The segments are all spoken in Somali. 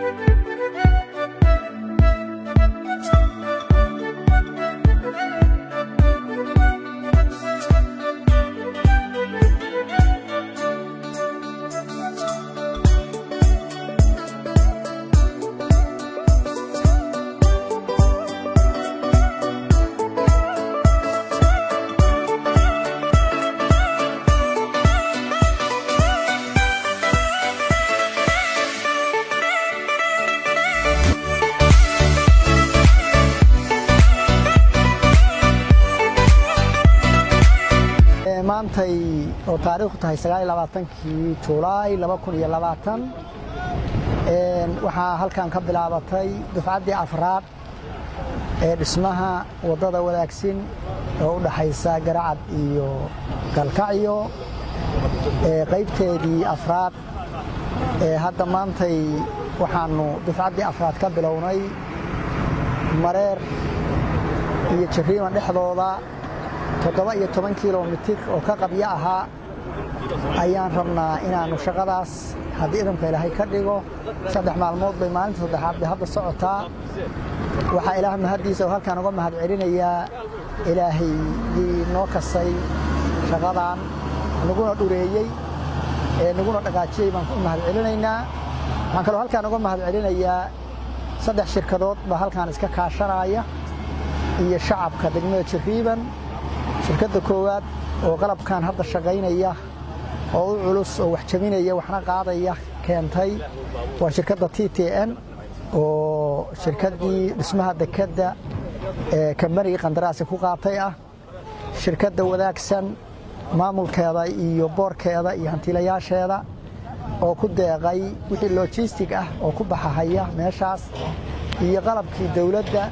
maantay oo taariikhdu tahay kii julaay waxaa halkan ka bilaabatay dufcaddii afraad ee dhismaha waddada wadaagsin oo u dhaxaysa garacad iyo galkacyo qaybteedii afraad hadda maantay waxaannu dufcaddii afraad ka bilownay mareer iyo jariiman dhexdooda toddoba iyo toban kilomitir oo ka qabyo ahaa ayaan rabnaa inaannu shaqadaas haddii idamka ilaahay ka dhigo saddex maalmood bay maalinta saddexaad bay hadda socotaa waxaa ilaah mahaddiisa oo halkaan uga mahad celinayaa ilaahaygii noo kasay shaqadan naguna dhureeyey ee naguna dhaqaajiyey baan u mahad celinaynaa waxaan kaloo halkaan uga mahad celinayaa saddex shirkadood baa halkaan iska kaashanaya iyo shacabka degmada jariiban shirkadda koowaad oo qalabkan hadda shaqaynaya oo u culus oo wax jabinaya waxna qaadaya keentay waa shirkadda t t n oo shirkaddii dhismaha dekedda ee kambanigii qandaraasi ku qaatay ah shirkadda wadaagsan maamulkeeda iyo boorkeeda iyo hantiilayaasheeda oo ku deeqay wixii lojistig ah oo ku baxahaya meeshaas iyo qalabkii dawladda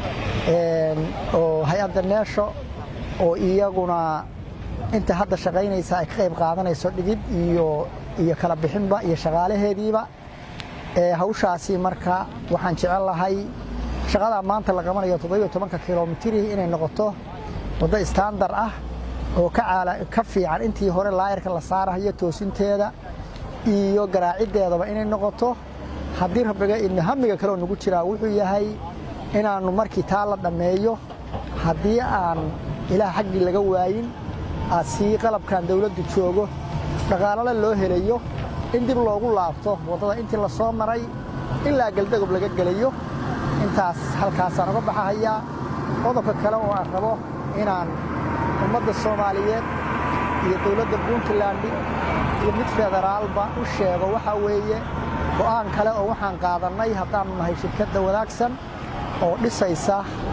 oo hay-adda neesho oo iyaguna inta hadda shaqaynaysa ay ka qayb qaadanayso dhigid iyo iyo kala bixinba iyo shaqaalaheediiba hawshaasi marka waxaan jecel lahay shaqadaa maanta la qabanayo toddobiyo tobanka kilomitiri inay noqoto waddo istandar ah oo ka fiican intii hore laayarka la saarahayo toosinteeda iyo garaaciddeedaba inay noqoto haddii rabbiga idna hamiga kaleoo nagu jiraa wuxuu yahay inaannu markii taa la dhammeeyo haddii aan ilaah xaggii laga waayin aad sii qalabkan dawladdu joogo dhaqaalale loo helayo in dib loogu laabto waddada intii la soo maray ilaa geldagob laga gelayo intaas halkaasaan uga baxahayaa qodobka kale oo aan rabo inaan ummadda soomaaliyeed iyo dawladda puntland iyo mid federaalba u sheego waxaa weeye go'aan kale oo waxaan qaadannay haddaannu nahay shirkadda wadaagsan oo dhisaysa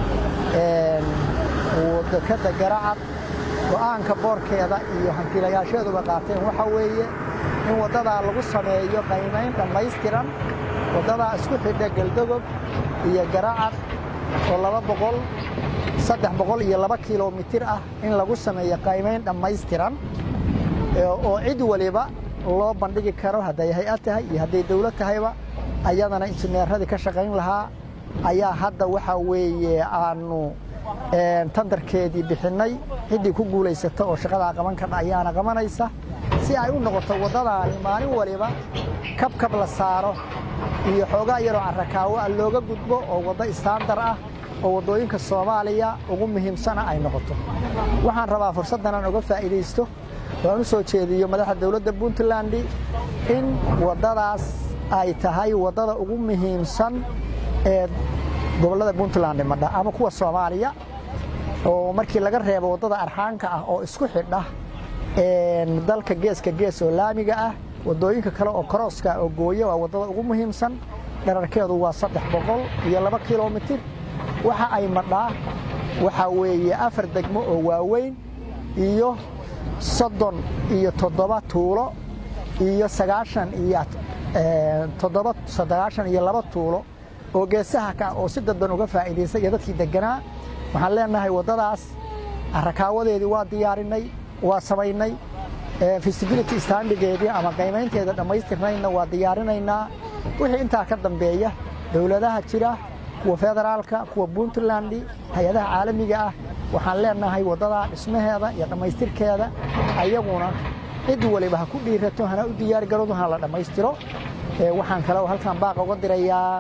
dekadda garacad go'aanka boorkeeda iyo hantiilayaasheeduba qaateen waxaa weeye in waddadaa lagu sameeyo qaymayn dhammaystiran waddadaa isku xidha geldogob iyo garacad oo laba boqol saddex boqol iyo laba kilomitir ah in lagu sameeyo qaymayn dhammaystiran oo cid waliba loo bandhigi karo hadday hay-ad tahay iyo hadday dawlad tahayba ayadana injineeradii ka shaqayn lahaa ayaa hadda waxaa weeye aannu tandarkeedii bixinnay ciddii ku guulaysata oo shaqadaa qaban kadha ayaana qabanaysa si ay u noqoto waddadaani maalin waliba kabkab la saaro iyo xoogaa yaroo carrakaawo ah looga gudbo oo waddo istaandar ah oo waddooyinka soomaaliya ugu muhiimsana ay noqoto waxaan rabaa fursaddan aan uga faa'iidaysto oo aan u soo jeediyo madaxda dawladda puntland in waddadaas ay tahay waddada ugu muhiimsan ee gobollada puntland madha ama kuwa soomaaliya oo markii laga reebo waddada arxaanka ah oo isku xidha dalka geeska gees oo laamiga ah waddooyinka kale oo korooska oo gooya waa waddada ugu muhiimsan dherarkeedu waa saddex boqol iyo laba kilomitir waxa ay madhaa waxaa weeye afar degmo oo waaweyn iyo soddon iyo toddoba tuulo iyo sagaashan iyo toddoba sagaashan iyo laba tuulo oo geesaha ka oo si dadban uga faa'iidaystay iyo dadkii degganaa waxaan leenahay waddadaas rakaawadeedii waa diyaarinay waa samaynay feasibility standigeedii ama qaymaynteeda dhammaystirnayna waa diyaarinaynaa wixii intaa ka dambeeya dowladaha jira kuwa federaalka kuwa puntland hay-adaha caalamiga ah waxaan leenahay waddadaa dhismaheeda iyo dhammaystirkeeda ayaguna cid waliba ha ku dhiirato hana u diyaargaroodo hana la dhammaystiro waxaan kaleo halkan baaq uga dirayaa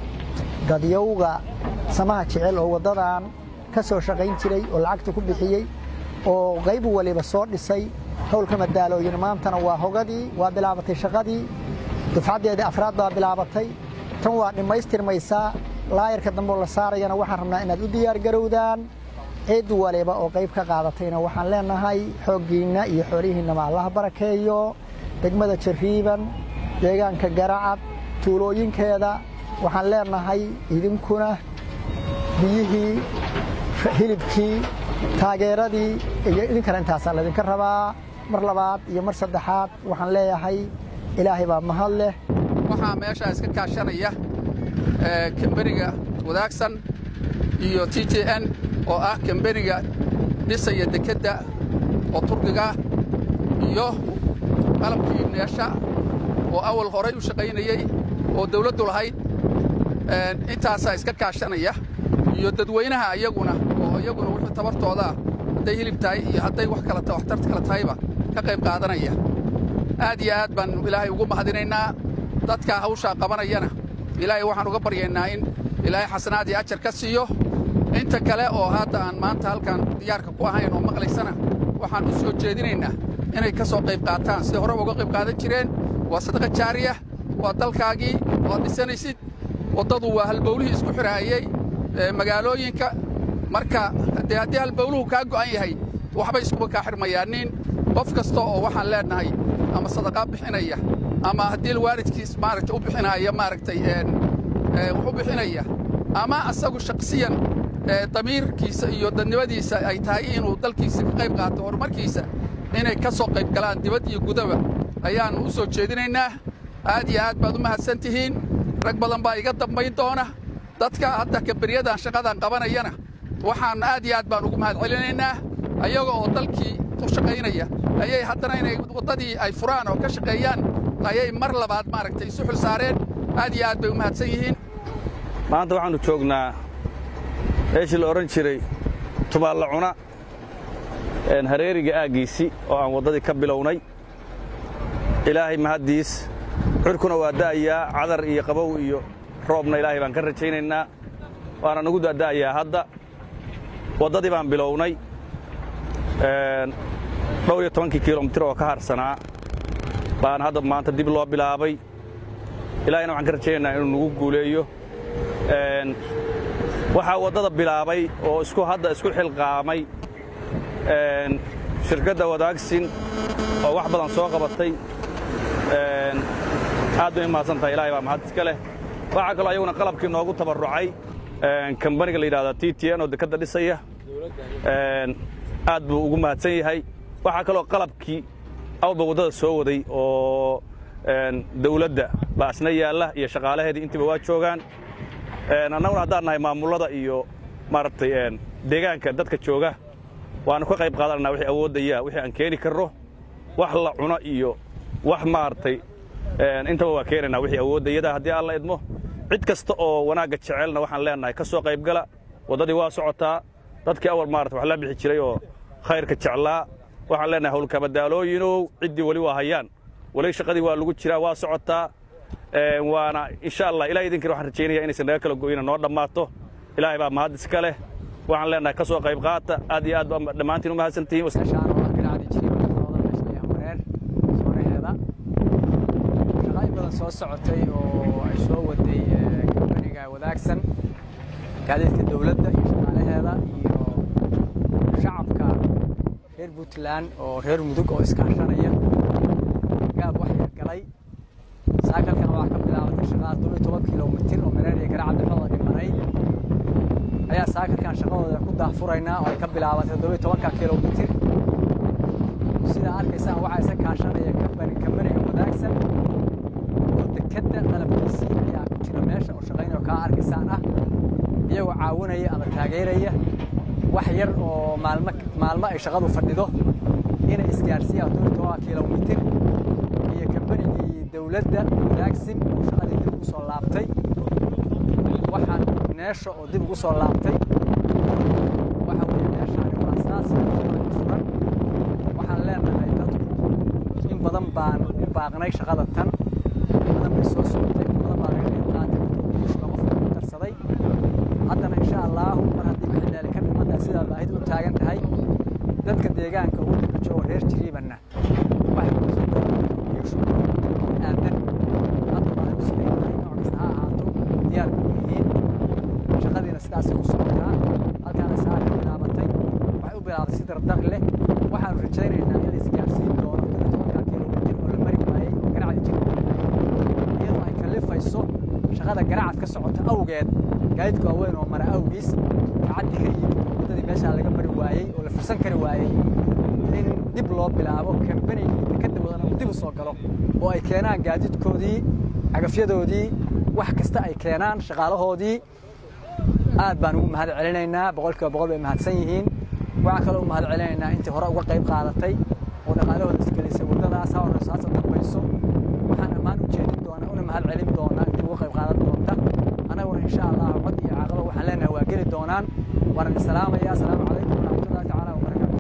dadyowga samaha jecel oo waddadan ka soo shaqayn jiray oo lacagta ku bixiyey oo qayb waliba soo dhisay howlka madaalooyin maantana waa hogadii waa bilaabatay shaqadii dufcaddeedii afraad baa bilaabatay tan waa dhammaystirmaysaa laayarka dambe oo la saarayana waxaan rabnaa inaad u diyaargarowdaan cid waliba oo qayb ka qaadatayna waxaan leenahay xooggiinna iyo xoolihiinnama allaha barakeeyo degmada jariiban deegaanka garacad tuulooyinkeeda waxaan leenahay idinkuna biyihii hilibkii taageeradii iyo idinkana intaasaa laydinka rabaa mar labaad iyo mar saddexaad waxaan leeyahay ilaahay baa mahad leh waxaa meeshaa iska kaashanaya kamberiga wadaagsan iyo t j n oo ah kamberiga dhisaya dekedda oo turkiga iyo qalabkii meesha oo awal horay u shaqaynayey oo dawladdu lahayd intaasaa iska kaashanaya iyo dadweynaha iyaguna oo iyaguna wixii tabartoodaa hadday hilib tahay iyo hadday wax kalata waxtar kale tahayba ka qayb qaadanaya aad iyo aad baan ilaahay ugu mahadinaynaa dadkaa hawshaa qabanayana ilaahay waxaan uga baryaynaa in ilaahay xasanaad iyo ajar ka siiyo inta kale oo hadda aan maanta halkan diyaarka ku ahayn oo maqlaysana waxaan u soo jeedinaynaa inay ka soo qayb qaataan siday horeba uga qayb qaadan jireen waa sadaqa jaariya waa dalkaagii waad dhisanaysid waddadu waa halbowlihii isku xidhaayey magaalooyinka marka dee haddii halbowluhu kaa go'an yahay waxbay iskuba kaa xidhmayaanin qof kasta oo waxaan leennahay ama sadaqaa bixinaya ama haddii waalidkiis maaragtay u bixinaaya maaragtay wax u bixinaya ama asagu shakhsiyan damiirkiisa iyo dadnimadiisa ay tahay inuu dalkiisa ka qayb qaato horumarkiisa inay ka soo qayb galaan dibad iyo gudaba ayaannu u soo jeedinaynaa aad iyo aad baad u mahadsan tihiin rag badan baa iga dambayn doona dadka hadda kaberyadan shaqadan qabanayana waxaan aad iyo aad baan ugu mahad celinaynaa ayaga oo dalkii u shaqaynaya ayay haddana inay waddadii ay furaan oo ka shaqeeyaan ayay mar labaad maaragtay isu xil saareen aad iyo aad bay u mahadsan yihiin maanta waxaannu joognaa meeshii la odhan jiray tubaalla cuna hareeriga aaggiisii oo aan waddadii ka bilownay ilaahay mahaddiis xurkuna waa da'ayaa cadar iyo qabow iyo roobna ilaahay baan ka rajaynaynaa waana nagu da'da'ayaa hadda waddadii baan bilownay dhowr iyo tobankii kilomitir oo ka harsanaa baan hadda maanta dib loo bilaabay ilaahayna waxaan ka rajaynaynaa inuu nagu guuleeyo waxaa waddada bilaabay oo isku hadda isku xilqaamay shirkadda wadaagsin oo wax badan soo qabatay aad bay u mahadsan tahay ilahay baa mahad iska leh waxaa kaloo ayaguna qalabkii noogu tabarrucay kambaniga la yidhahda t t n oo dekadda dhisaya aad buu ugu mahadsan yahay waxaa kaloo qalabkii awalba waddada soo waday oo dawladda baa isna yaalla iyo shaqaalaheedii intiiba waa joogaan annaguna haddaan nahay maamullada iyo maaragtay deegaanka dadka jooga waannu ka qayb qaadananaa wixii awooddaya wixii aan keeni karno wax la cuno iyo wax maaragtay intaba waa keenaynaa wixii awooddayada haddii alla idmo cid kasta oo wanaagga jecelna waxaan leennahay ka soo qayb gala waddadii waa socotaa dadkii awal maarata wax la bixi jiray oo khayrka jeclaa waxaan leennahay howlkamadaalooyinow ciddii weli waa hayaan weli shaqadii waa lagu jiraa waa socotaa waana insha allah ilahay idinkina waxaan rajaynaya inaysan naga kala go'ina noo dhammaato ilaahay baa mahad iska leh waxaan leennahay ka soo qayb qaata aad iyo aad baa dhammaantiin u mahadsan tihiin soo socotay oo ay soo waday kambaniga wadaagsan gaadiidka dawladda iyo shaqaalaheeda iyo shacabka reer puntland oo reer mudug oo iskaashanaya gaab waxyar galay saakalkan waxaa ka bilaabatay shaqaad toban toban kilomitir oo mareer iyo garacad dhexdooda dhimanay ayaa saakalkan shaqadooda ku daahfuraynaa oo ay ka bilaabatay toddobiyo tobanka kilomitir sidaa arkaysaan waxaa isa kaashanaya kambani kambaniga wadaagsan dekadda qalabkiisii ayaa ku jira meesha oo shaqaynao kaa arkaysaan ah iyagoo caawinaya ama taageeraya wax yar oo maalmo maalmo ay shaqadu fadhido inay isgaarsiiyaan toban toban kilomitir iyo kambanigii dawladda wadaagsin oo shaqadii dib ugu soo laabtay waxaan meesha oo dib ugu soo laabtay waxa weeye meeshaani waa saas furan waxaan leenahay dadku in badan baan u baaqnay shaqada tan badan bay soo dadka deegaanka uu daba joogo reer jiriibanna waxay kumasan doonaan iyushu aadan hadda baahidu siday tahay nooc kasta ha ahaato diyaar ku yihiin shaqadiina sidaasay ku socotaa halkaana saa ka bilaabatay waxay u bilaabatay si dardar leh waxaanu rajaynaynaa in la isgaarsiin doono tobankaa kilomitir oo la mari waayey oo garacda jiri iyadoo ay kalifayso shaqada garacad ka socota awgeed gaadiidka waaweyn oo mara awgiis gacaddi ka yimid oo waddadii meeshaa laga mari waayey oo la fursan kari waayey in dib loo bilaabo kambanigii dekadda wadana uu dib u soo galo oo ay keenaan gaadiidkoodii cagafyadoodii wax kasta ay keenaan shaqaalahoodii aad baan ugu mahad celinaynaa boqolkiiba boqol bay mahadsan yihiin waxaan kaloo u mahad celinaynaa intii hore uga qayb qaadatay oo dhaqaalahooda isgelisay waddadaas ha horeyso hasa dambayso waxaan ammaan u jeedin doonaa una mahad celin doonaa intii uga qayb qaadan doonta annaguna insha allah cod iyo caaqaba waxaan leenahay waa geli doonaan waana salaamaya asalaamu calaykum